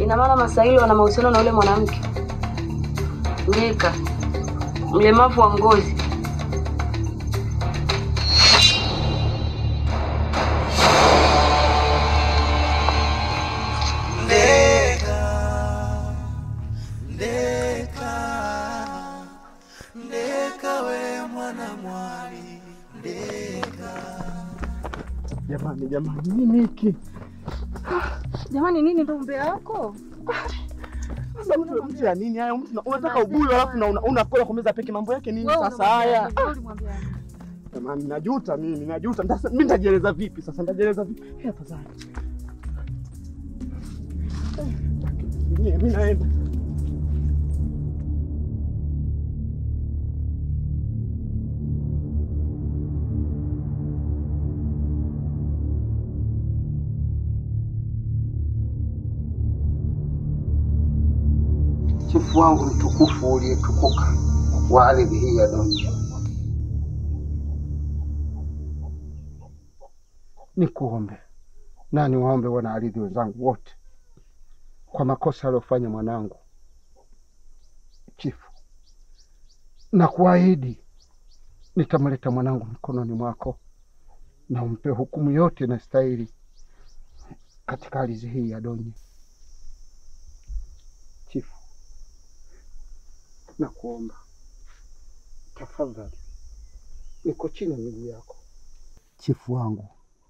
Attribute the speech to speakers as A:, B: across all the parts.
A: Ina maana Masaili wana mahusiano na yule mwanamke Ngeka, mlemavu wa ngozi.
B: Jamani, jamani, nini hiki?
C: Jamani, nini ndo umbea wako?
B: Sasa mtu mtu ya nini haya? Mtu unataka ubuyu alafu na una- unakula kumeza peke mambo yake nini
C: Wewe
B: sasa haya?
C: unamwambia nini? Wewe ulimwambia nini?
B: Jamani, najuta mimi, najuta. Ndasa- Mimi nitajieleza vipi sasa? Nitajieleza vipi? Eh, afadhali. Eh, Mimi naenda.
D: chifu wangu mtukufu uliyetukuka wa ardhi hii ya dunia, nikuombe na niwaombe wana ardhi wenzangu wote kwa makosa aliyofanya mwanangu chifu, na kuahidi nitamleta mwanangu mikononi mwako na umpe hukumu yote inastahili katika ardhi hii ya Donye. Chifu, na kuomba tafadhali, niko chini ya miguu yako. Chifu wangu,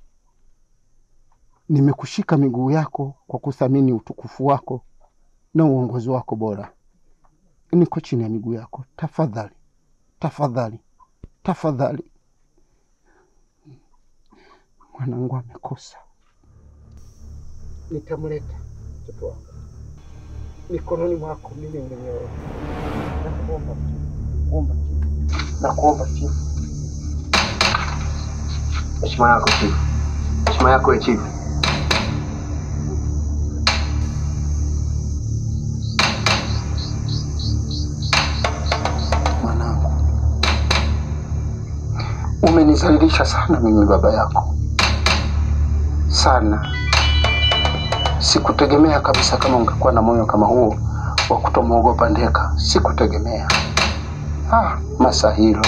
D: nimekushika miguu yako kwa kuthamini utukufu wako na uongozi wako bora. Niko chini ya miguu yako, tafadhali, tafadhali, tafadhali. Mwanangu amekosa, nitamleta mtoto wangu mikononi mwako mimi mwenyewe. Nakuomba chifu, kuomba chifu, nakuomba chifu.
E: Heshima yako chifu, heshima yako ya chifu.
D: Mwanangu, umenizalilisha sana mimi baba yako sana. Sikutegemea kabisa kama ungekuwa na moyo kama huo wa kutomwogopa Ndeka. Sikutegemea. Ah, Masahiro,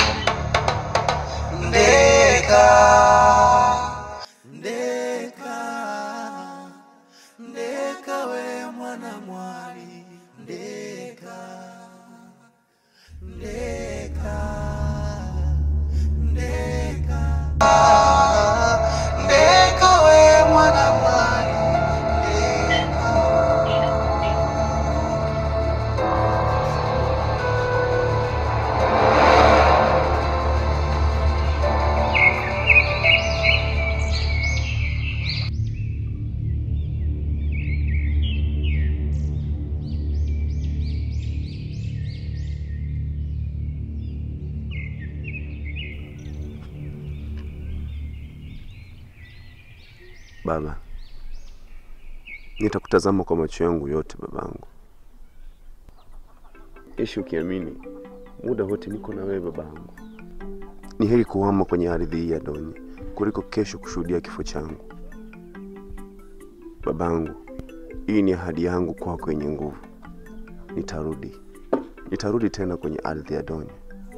F: Ndeka, ndeka, ndeka we mwana mwali, ndeka, ndeka, ndeka, ndeka we mwana mwali, ndeka.
G: Baba, nitakutazama kwa macho yangu yote babangu. Ishi ukiamini muda wote niko na wewe babangu. Ni heri kuhama kwenye ardhi hii ya Donye kuliko kesho kushuhudia kifo changu. Babangu, hii ni ahadi yangu kwako yenye nguvu. Nitarudi, nitarudi tena kwenye ardhi ya Donye.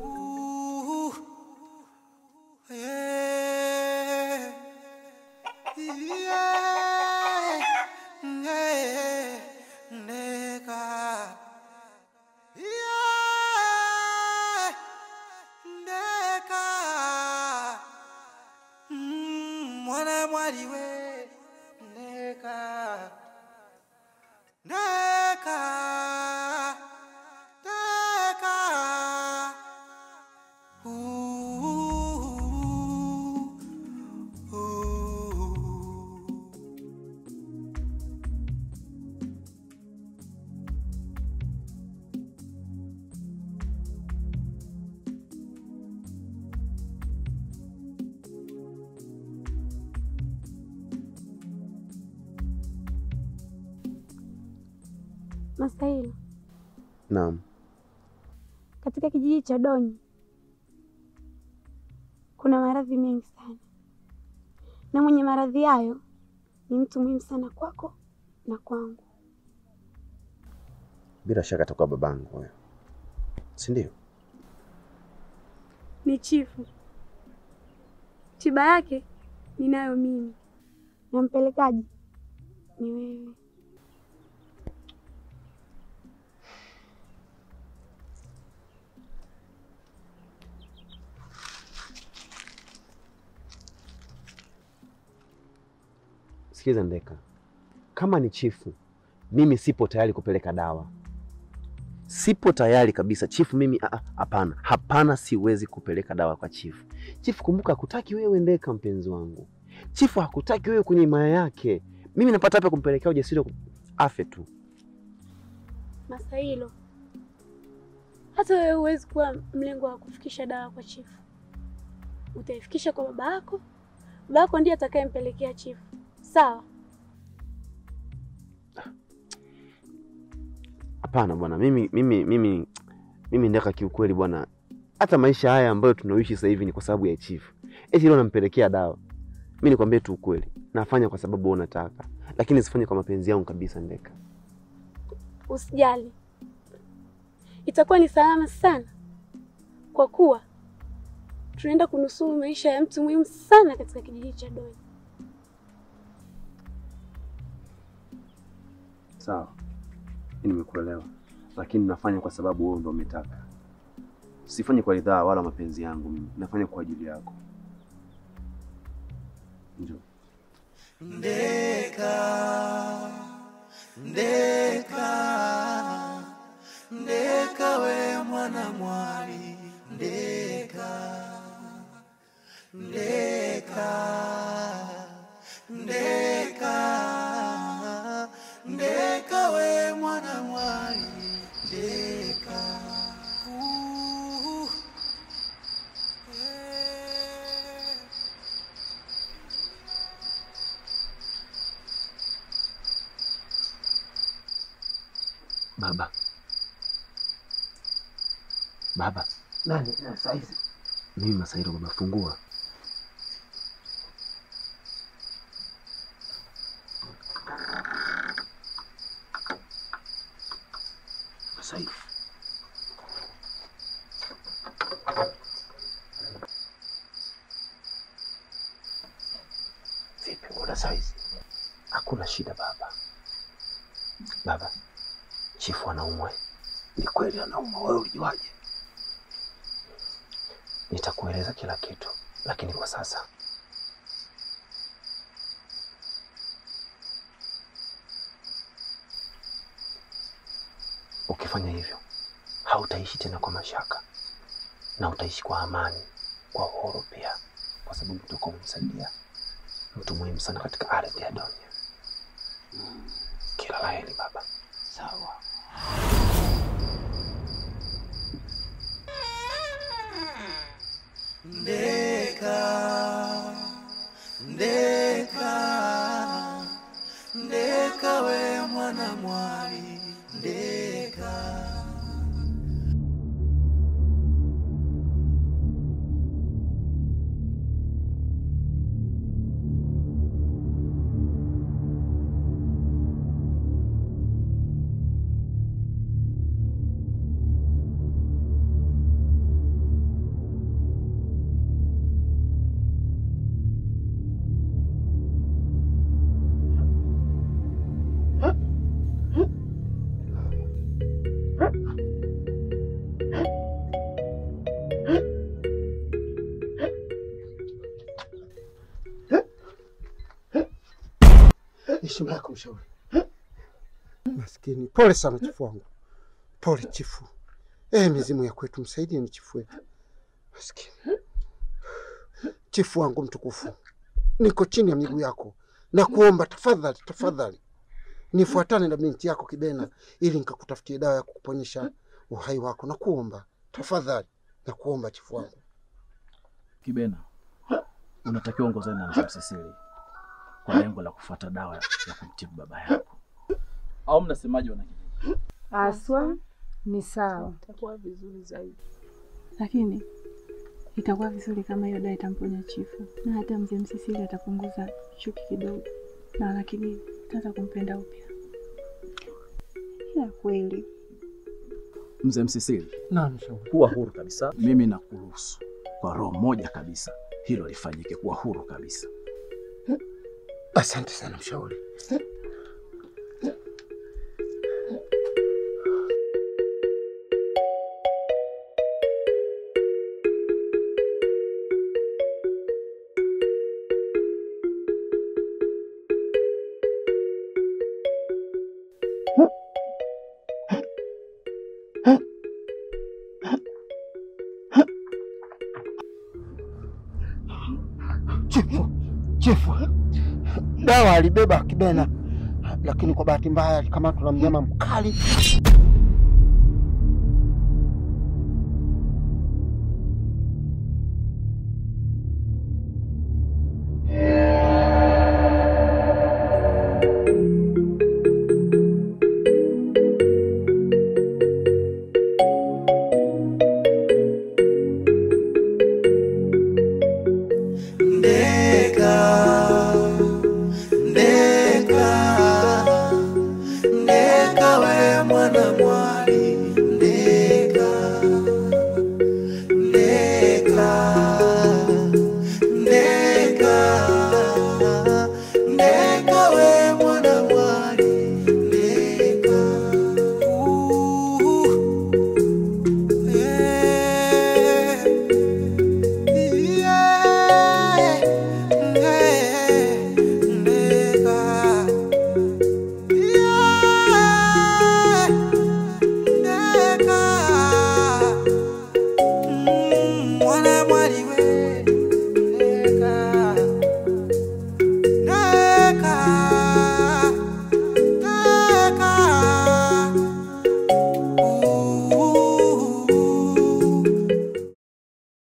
F: Mwana mwali we ndeka ndeka ndeka
H: Masailo,
G: Naam,
H: katika kijiji cha Donyi kuna maradhi mengi sana, na mwenye maradhi hayo ni mtu muhimu sana kwako na kwangu.
G: bila shaka atakuwa babangu huyo, si ndio?
H: Ni chifu. Tiba yake ninayo mimi, na mpelekaji ni wewe.
G: Sikiza Ndeka, kama ni chifu, mimi sipo tayari kupeleka dawa, sipo tayari kabisa chifu. Mimi ah, ah, hapana, hapana, siwezi kupeleka dawa kwa chifu. Chifu kumbuka, hakutaki wewe Ndeka, mpenzi wangu. Chifu hakutaki wewe kwenye himaya yake. Mimi napata hapa kumpelekea ujasiri wa ku- afe tu.
H: Masailo, hata wewe huwezi kuwa mlengo wa kufikisha dawa kwa chifu. Utaifikisha kwa baba yako, baba yako ndiye atakayempelekea chifu. Sawa?
G: Hapana bwana, mimi mimi mimi mimi Ndeka, kiukweli bwana, hata maisha haya ambayo tunaoishi sasa hivi ni kwa sababu ya chifu. Eti leo nampelekea dawa. Mimi nikwambie tu ukweli, nafanya kwa sababu wewe unataka, lakini sifanye kwa mapenzi yangu kabisa Ndeka.
H: Usijali, itakuwa ni salama sana, kwa kuwa tunaenda kunusuru maisha ya mtu muhimu sana katika kijiji cha Doi.
G: Sawa, mimi nimekuelewa, lakini nafanya kwa sababu wewe ndo umetaka. Sifanye kwa ridhaa wala mapenzi yangu, mimi nafanya kwa ajili yako. Njoo.
F: Ndeka, ndeka, ndeka we mwana mwali, ndeka, ndeka, ndeka, ndeka we mwana mwali, ndeka. Uh, eh.
G: Baba, baba,
D: Nani tena saizi?
G: mimi Masairo, baba, fungua.
D: Masairo. Vipi, mbona saizi?
G: Hakuna shida baba. Baba, chifu anaumwa.
D: Ni kweli anauma, wewe ulijuaje?
G: Nitakueleza kila kitu, lakini kwa sasa ukifanya hivyo hautaishi tena kwa mashaka na utaishi kwa amani, kwa uhuru pia, kwa sababu utakuwa umemsaidia mtu muhimu sana katika ardhi ya dunia. Kila la heri baba.
D: Sawa.
F: Ndeka, ndeka, ndeka we mwana mwali, ndeka.
D: Heshima yako mshauri. Maskini, pole sana chifu wangu, pole chifu. Eh, mizimu ya kwetu, msaidie ni chifu wetu. Maskini chifu wangu mtukufu, niko chini ya miguu yako na kuomba tafadhali, tafadhali nifuatane na binti yako Kibena ili nikakutafutie dawa ya kukuponyesha uhai wako, na kuomba tafadhali, na kuomba chifu wangu.
B: Kibena, unatakiwa ongozana na Mzee Msisili kwa lengo la kufuata dawa ya kumtibu baba yako, au mnasemaje wanakijiji?
C: Aswa ni sawa.
A: Itakuwa vizuri zaidi.
I: lakini itakuwa vizuri kama hiyo dawa itamponya chifu na hata mzee Msisili atapunguza chuki kidogo, na lakini tata kumpenda upya. Ila kweli
B: Mzee Msisili,
D: Naam, mshauri.
B: kuwa huru kabisa. Mimi nakuruhusu kwa roho moja kabisa, hilo lifanyike, kuwa huru kabisa.
D: Asante sana mshauri. Chifu, chifu, dawa alibeba Kibena, lakini kwa bahati mbaya alikamatwa na mnyama mkali